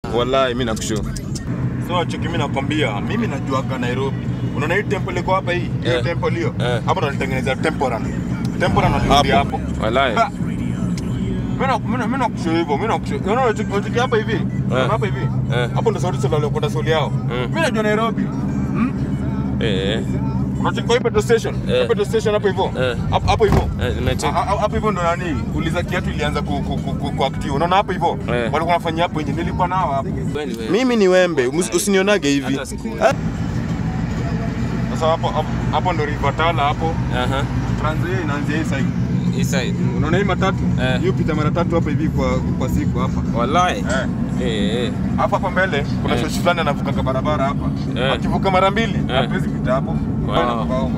Wallahi mimi nakushow. So cheki mimi nakwambia, mimi najuaga Nairobi. Unaona hii temple iko hapa hii? Hiyo Eh. temple hiyo. Eh. Hapo ndo walitengeneza temporal. Temporal ndio hapo. Wallahi. Ha! Mimi na- mimi na- mimi nakushow hivyo, mimi nakushow. Unaona cheki cheki hapa hivi? Unaona hapa hivi? Eh. Hapo ndo sauti sala waliokwenda soli yao. Mm. Mimi najua Nairobi. Eh. Unacheki kwa hii petrol station? Eh. Petrol station hapo hivyo. Eh. Hapo hapo hivyo. Eh, nimecheki. Ha- ha- hapo hivyo ndo nani uliza kiatu ilianza ku, ku, ku, ku, ku active unaona hapo hivyo Eh. walikuwa wanafanyia hapo nje nilikuwa nao hapo Kweli wewe. mimi ni wembe usi- usinionage hivi Hata siku. Ah. sasa hapo hapo- hapo ndo River Tala hapo Aha. Trans Nzoia inaanzia hii side East side. unaona hii matatu Eh. hiyo pita mara tatu hapa hivi kwa kwa siku hapa Wallahi. eh Eh. eh. hapa hapa mbele kuna Eh. shoshi fulani anavuka kwa barabara hapa Eh. akivuka mara mbili Eh. hatuwezi pita hapo Wow. Wow.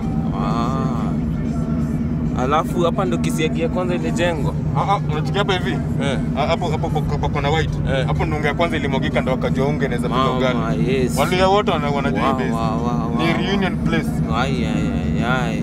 Ah. Alafu hapa ndo kisiagi ya kwanza ile jengo. Ah, ah, unachikia hapa hivi Eh. Ah, hapo hapo hapo- hapo kuna white Eh. hapo ndo unga ya kwanza ilimwagika ndo wakajua unga inaweza pika Mama, ugali yes. Waluya wote wana- wanajua hii Wow, base. wow, wow, Ni wow. reunion place. Ai ai ai ai.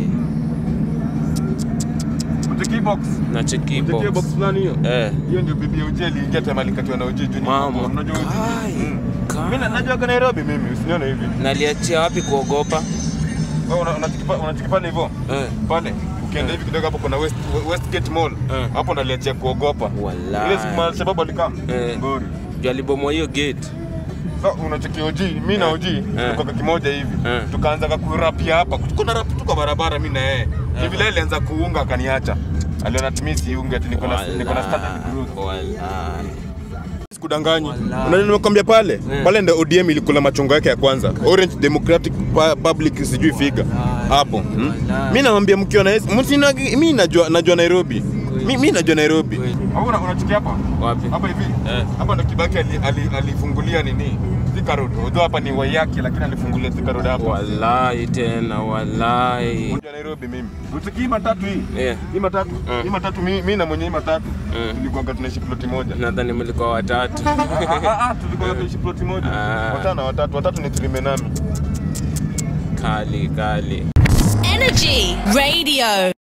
Mtiki box. Na cheki Mtiki box. box fulani hiyo. Eh. Hiyo ndio bibi ya Uji aliingia tema alikatiwa na Uji juu ni Mama. hapo. Unajua Uji? Kai, Mm. kai. Mimi na- najua kwa Nairobi mimi, usinione hivi. Naliachia wapi kuogopa? Wewe una- unachiki pa- unachiki pale hivyo. Eh. Pale. Ukienda hivi kidogo hapo kuna West Westgate Mall. Eh. Hapo ndaliachia kuogopa. Wallahi. Ile siku mali sababu alikaa. Eh. Ngori. Juu alibomoa hiyo gate. So unacheki Uji, mimi na Uji tuko kwa kimoja hivi. Eh. Tukaanza kakurapia hapa. Tuko na rap tu kwa barabara mimi na yeye. Hivi leo alianza kuunga akaniacha. Aliona timisi unge ati niko na niko na standard growth. Wallahi. Sikudanganyi. Wallahi. Unajua nimekwambia pale? Eh. Pale ndio ODM ilikula machongo yake ya kwanza. Orange Democratic Pa- Public sijui figa. Hapo. Hmm? Wallahi. Mimi naambia mkiwa na msina mimi najua najua Nairobi. Mimi mimi najua Nairobi. Kweli. Hapo unachikia hapa? Wapi? Hapa hivi. Eh. Hapa ndo Kibaki ali- ali- alifungulia nini? Thika Road. Although hapa ni Waiyaki lakini alifungulia Thika Road hapa. Wallahi tena wallahi. Unajua Nairobi mimi. Utiki hii matatu hii. Yeah. Hii matatu. Mm. Hii matatu mimi mimi na mwenye hii matatu. Mm. Tulikuwa tunaishi ploti moja. Nadhani mlikuwa watatu. Ah, ah, ah, tulikuwa tunaishi ploti moja. Ah. Watano watatu. Watatu ni Trimenami. Kali kali. Energy Radio.